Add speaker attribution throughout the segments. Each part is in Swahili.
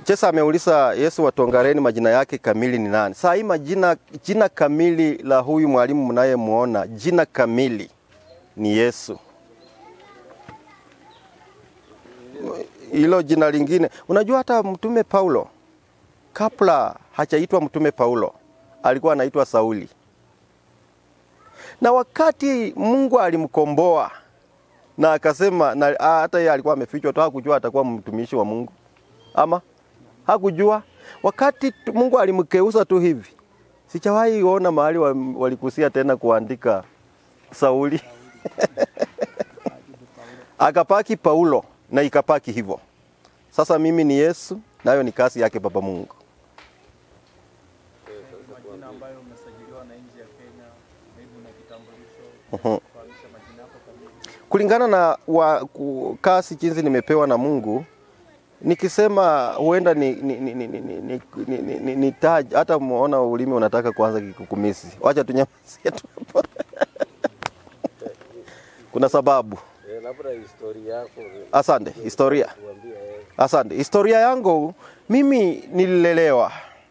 Speaker 1: Chesa ameuliza Yesu wa Tongareni majina yake kamili ni nani? Saa hii majina jina kamili la huyu mwalimu mnayemuona, jina kamili ni Yesu. Hilo jina lingine, unajua hata mtume Paulo kabla hajaitwa mtume Paulo alikuwa anaitwa Sauli, na wakati Mungu alimkomboa na akasema na hata yeye alikuwa amefichwa tu, hakujua atakuwa mtumishi wa Mungu ama hakujua. Wakati tu- Mungu alimkeuza tu hivi, sijawahi ona mahali wa- walikusia tena kuandika Sauli akapaki Paulo na ikapaki hivyo. Sasa mimi ni Yesu, nayo ni kazi yake Baba Mungu.
Speaker 2: majina ambayo umesajiliwa na nchi ya Kenya, maybe una kitambulisho,
Speaker 1: Mhm.
Speaker 2: kufahamisha majina yako kamili.
Speaker 1: kulingana na wa, ku, kasi jinsi nimepewa na Mungu, nikisema huenda ni, ni, ni, ni, ni, ni, ni, ni, ni, ni, ni taj, hata muona ulimi unataka kuanza kikukumisi. Wacha tunyamazie tu hapo. Kuna sababu.
Speaker 3: Eh, labda historia yako
Speaker 1: Asante, historia.
Speaker 3: tuambie. eh,
Speaker 1: Asante. Historia yangu mimi nililelewa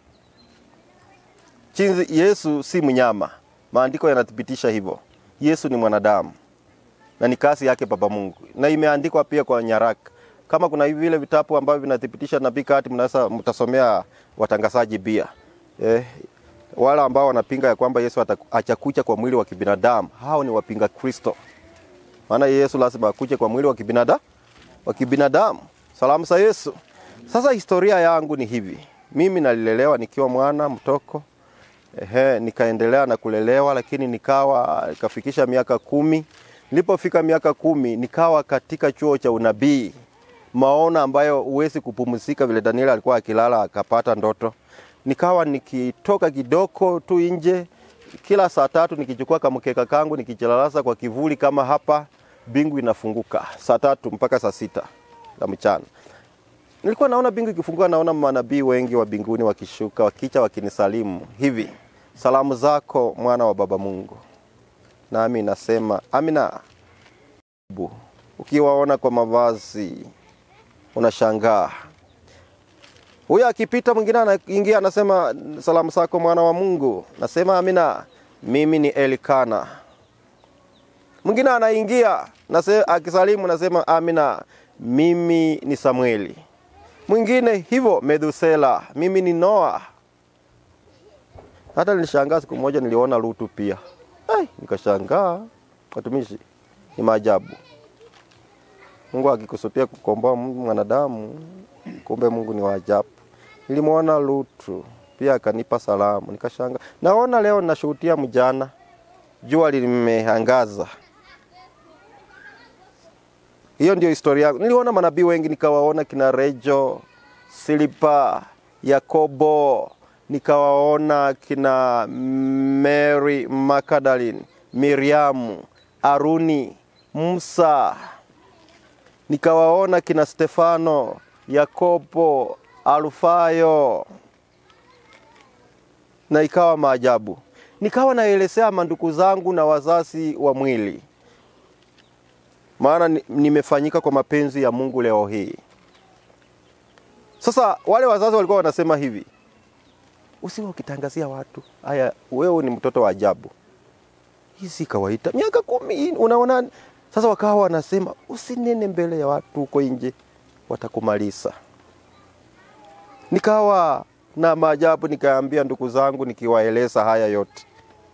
Speaker 1: jinsi Yesu si mnyama. Maandiko yanathibitisha hivyo. Yesu ni mwanadamu na ni kazi yake Baba Mungu, na imeandikwa pia kwa nyaraka. Kama kuna hivi vile vitabu ambavyo vinathibitisha nabii kati, mnaweza mtasomea watangazaji pia eh, wale ambao wanapinga ya kwamba Yesu ata- hajakuja kwa mwili wa kibinadamu, hao ni wapinga Kristo. Maana Yesu lazima akuje kwa mwili wa kibinadamu wa kibinadamu. Salamu za Yesu. Sasa historia yangu ni hivi, mimi nalilelewa nikiwa mwana mtoko Ehe, nikaendelea na kulelewa, lakini nikawa nikafikisha miaka kumi. Nilipofika miaka kumi, nikawa katika chuo cha unabii, maono ambayo huwezi kupumzika, vile Daniel alikuwa akilala akapata ndoto. Nikawa nikitoka kidogo tu nje, kila saa tatu nikichukua kamkeka kangu nikijilalasa kwa kivuli kama hapa, bingu inafunguka saa tatu mpaka saa sita za mchana nilikuwa naona bingu ikifunguka, naona manabii wengi wa mbinguni wakishuka, wakicha, wakinisalimu hivi, salamu zako mwana wa baba Mungu. Nami nasema amina. Bu, Ukiwaona kwa mavazi unashangaa. Huyo akipita, mwingine anaingia, anasema salamu zako mwana wa Mungu. Nasema amina, mimi ni Elikana. Mwingine anaingia nase, akisalimu nasema amina, mimi ni Samueli mwingine hivyo Methusela, mimi ni Noa. Hata nilishangaa siku moja niliona Lutu pia. Ai, nikashangaa watumishi, ni maajabu. Mungu akikusudia kukomboa mwanadamu, kumbe Mungu ni wa ajabu. Nilimwona Lutu pia akanipa salamu, nikashangaa. Naona leo nashuhudia mjana, jua limeangaza. Hiyo ndio historia yangu. Niliona manabii wengi, nikawaona kina Rejo, Silipa, Yakobo, nikawaona kina Mary Magdalene, Miriamu, Aruni, Musa, nikawaona kina Stefano, Yakobo, Alfayo, na ikawa maajabu. Nikawa naelezea mandugu zangu na wazazi wa mwili maana ni- nimefanyika kwa mapenzi ya Mungu leo hii. Sasa wale wazazi walikuwa wanasema hivi, usiwe ukitangazia watu haya, wewe ni mtoto wa ajabu, hii si kawaida, miaka kumi hii, unaona. Sasa wakawa wanasema usinene mbele ya watu huko nje, watakumaliza. Nikawa na maajabu, nikaambia ndugu zangu, nikiwaeleza haya yote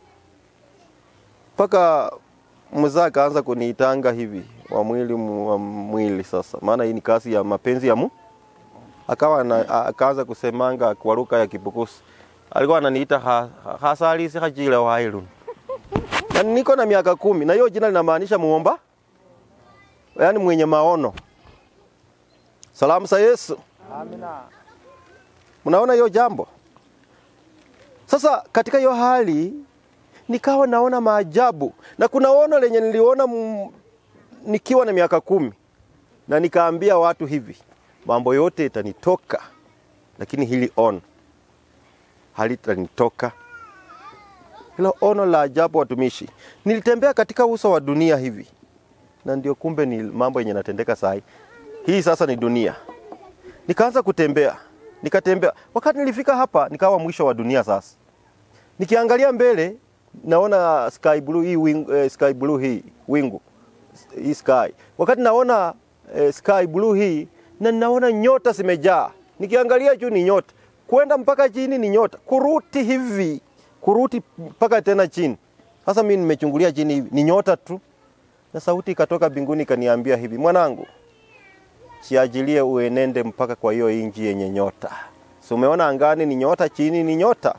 Speaker 1: mpaka mzaa akaanza kuniitanga hivi wa mwili mu- wa mwili sasa, maana hii ni kazi ya mapenzi ya mu. Akawa na, a- akaanza kusemanga kwa lugha ya Kibukusi, alikuwa ananiita ha, ha, hasalisi hajile wailun na niko na miaka kumi, na hiyo jina linamaanisha muomba, yaani mwenye maono. Salamu za Yesu.
Speaker 2: Amina.
Speaker 1: Mnaona hiyo jambo? Sasa katika hiyo hali nikawa naona maajabu, na kuna ono lenye niliona m- nikiwa na miaka kumi, na nikaambia watu hivi, mambo yote itanitoka, lakini hili ono halitanitoka. Hilo ono la ajabu, watumishi, nilitembea katika uso wa dunia hivi, na ndio kumbe ni mambo yenye natendeka saa hii. Hii sasa ni dunia. Nikaanza kutembea nikatembea. Wakati nilifika hapa, nikawa mwisho wa dunia sasa. Nikiangalia mbele naona sky blue hii wing, eh, sky blue hii wingu hii sky. Wakati naona eh, sky blue hii na naona nyota zimejaa. Nikiangalia juu ni nyota, kwenda mpaka chini ni nyota, kuruti hivi kuruti mpaka tena chini. Sasa mimi nimechungulia chini hivi ni nyota tu, na sauti ikatoka mbinguni ikaniambia hivi, mwanangu, jiajilie uenende mpaka kwa hiyo inji yenye nyota. Si umeona angani ni nyota, chini ni nyota.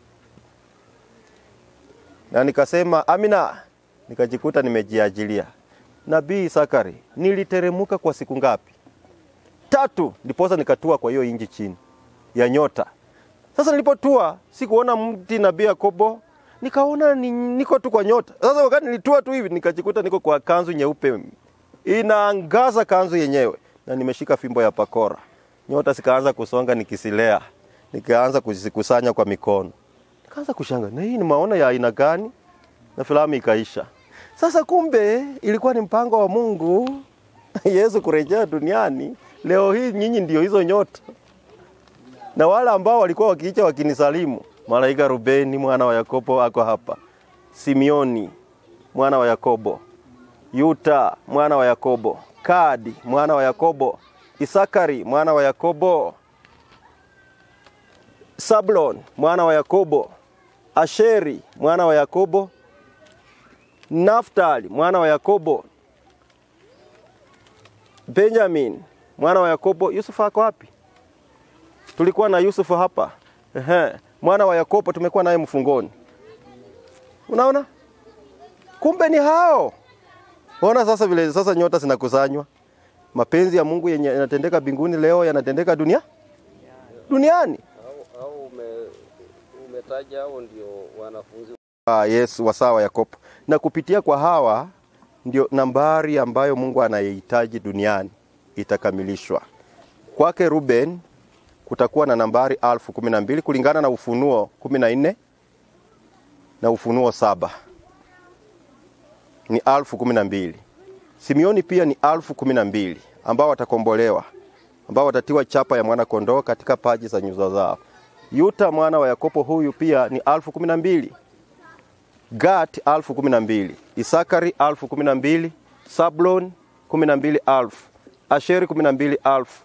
Speaker 1: Na nikasema amina, nikajikuta nimejiajilia. Nabii Sakari, niliteremuka kwa siku ngapi? Tatu, ndiposa nikatua kwa hiyo inji chini ya nyota. Sasa nilipotua sikuona mti nabii Yakobo, nikaona ni, niko tu kwa nyota. Sasa wakati nilitua tu hivi nikajikuta niko kwa kanzu nyeupe inaangaza kanzu yenyewe, na nimeshika fimbo ya pakora. Nyota zikaanza kusonga nikisilea, nikaanza kuzikusanya kwa mikono, nikaanza kushanga, na hii ni maono ya aina gani? Na filamu ikaisha. Sasa kumbe ilikuwa ni mpango wa Mungu Yesu kurejea duniani. Leo hii nyinyi ndio hizo nyota, na wale ambao walikuwa wakiicha wakinisalimu, malaika Rubeni mwana wa Yakobo ako hapa, Simioni mwana wa Yakobo, Yuta mwana wa Yakobo, Kadi mwana wa Yakobo, Isakari mwana wa Yakobo, Sablon mwana wa Yakobo, Asheri mwana wa Yakobo, Naftali mwana wa Yakobo, Benjamin mwana wa Yakobo. Yusufu ako wapi? Tulikuwa na Yusufu hapa. Ehe, mwana wa Yakobo tumekuwa naye mfungoni. Unaona? Kumbe ni hao. Ona sasa vile sasa nyota zinakusanywa. Mapenzi ya Mungu yenye yanatendeka mbinguni leo yanatendeka dunia duniani.
Speaker 3: au, au ume, umetaja hao ndio wanafunzi
Speaker 1: Ah, Yesu wasaa wa Yakobo, na kupitia kwa hawa ndio nambari ambayo Mungu anaihitaji duniani itakamilishwa. Kwake Ruben kutakuwa na nambari alfu kumi na mbili kulingana na Ufunuo kumi na nne na Ufunuo saba ni alfu kumi na mbili. Simeoni pia ni alfu kumi na mbili ambao watakombolewa, ambao watatiwa chapa ya mwana kondoo katika paji za nyuso zao. Yuta mwana wa Yakobo huyu pia ni alfu kumi na mbili. Gat alfu kumi na mbili, Isakari alfu kumi na mbili, Sablon kumi na mbili alfu, Asheri kumi na mbili alfu,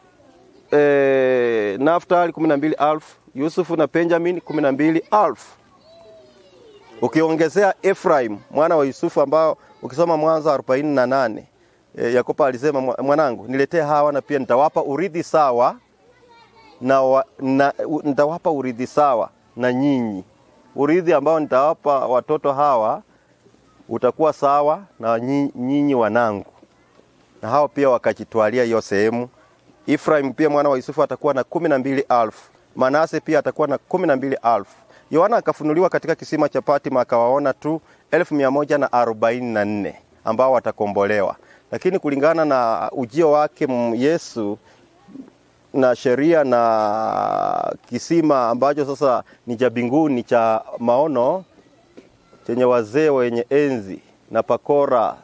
Speaker 1: e, Naftali kumi na mbili alfu, Yusufu na Benjamin kumi na mbili alfu. Ukiongezea Efraim mwana wa Yusufu ambao ukisoma Mwanzo arobaini na nane e, Yakobo alisema "Mwa- mwanangu, niletee hawa na pia nitawapa urithi sawa na, wa, na u- nitawapa urithi sawa na nyinyi. Urithi ambao nitawapa watoto hawa utakuwa sawa na nyi- nyinyi wanangu, na hao pia wakajitwalia hiyo sehemu. Efraim pia mwana wa Yusufu atakuwa na kumi na mbili alfu. Manase pia atakuwa na kumi na mbili alfu. Yohana akafunuliwa katika kisima cha Patmo akawaona tu elfu mia moja na arobaini na nne ambao watakombolewa, lakini kulingana na ujio wake m- Yesu na sheria na kisima ambacho sasa ni cha mbinguni cha maono chenye wazee wenye enzi na pakora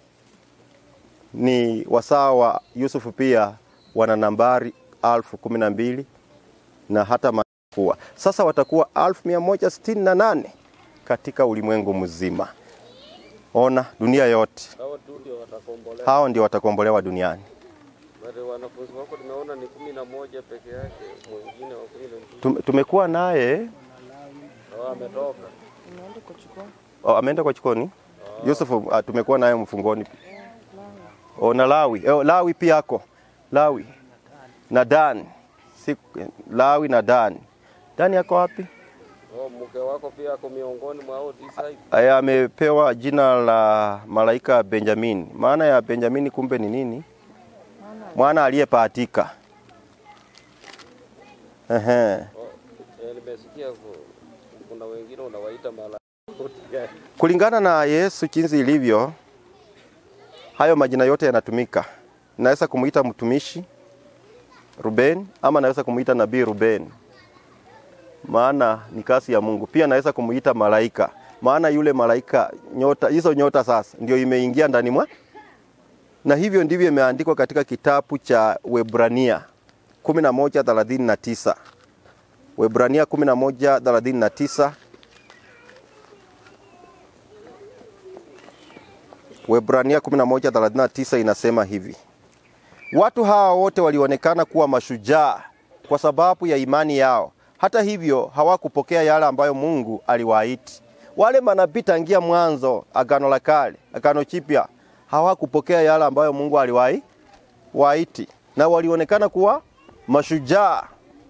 Speaker 1: ni wasaa wa Yusufu pia wana nambari alfu kumi na mbili na hata kuwa sasa watakuwa alfu mia moja sitini na nane katika ulimwengu mzima. Ona dunia yote,
Speaker 3: hao tu ndio watakombolewa.
Speaker 1: hao ndio watakombolewa duniani.
Speaker 3: Wale wanafunzi wako tumeona ni kumi na moja peke yake, mwingine wa kumi na mbili
Speaker 1: Tum- Tumekuwa naye
Speaker 3: hao ametoka.
Speaker 1: oh, ameenda kwa chikoni. Yusufu ah, tumekuwa naye mfungoni. Oh, na Lawi oh, Lawi pia ako Lawi na Dan si, Lawi na Dan. Dan yako wapi?
Speaker 3: Oh, mke wako pia ako miongoni mwa hao tisa hivi.
Speaker 1: Aya, amepewa jina la malaika Benjamin. Maana ya Benjamin kumbe ni nini? Mwana aliyepatika. Ehe.
Speaker 3: Oh, eh, nimesikia ku- kuna wengine unawaita malaika.
Speaker 1: Kulingana na Yesu jinsi ilivyo, hayo majina yote yanatumika. Naweza kumuita mtumishi Ruben ama naweza kumuita nabii Ruben, maana ni kazi ya Mungu. Pia naweza kumuita malaika, maana yule malaika, nyota hizo nyota sasa ndio imeingia ndani mwa, na hivyo ndivyo imeandikwa katika kitabu cha Webrania 11:39. Waebrania 11:39. Waebrania 11:39 inasema hivi: Watu hawa wote walionekana kuwa mashujaa kwa sababu ya imani yao. Hata hivyo hawakupokea yale ambayo Mungu aliwaahidi. Wale manabii tangia mwanzo, agano la kale, agano chipya, hawakupokea yale ambayo Mungu aliwahi waiti, na walionekana kuwa mashujaa,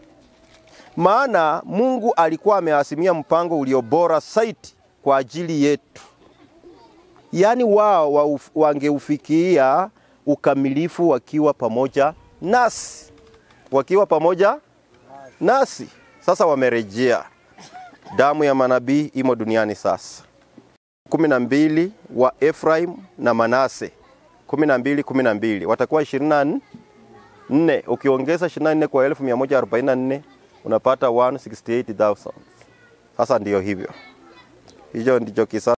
Speaker 1: maana Mungu alikuwa ameasimia mpango ulio bora zaidi kwa ajili yetu, yaani wao wa wangeufikia ukamilifu wakiwa pamoja nasi, wakiwa pamoja nasi. Sasa wamerejea, damu ya manabii imo duniani sasa. kumi na mbili wa Efraim na Manase, kumi na mbili kumi na mbili watakuwa ishirini na nne. Ukiongeza ishirini na nne kwa elfu mia moja arobaini na nne unapata 168,000. Sasa ndiyo hivyo, hicho ndicho kisa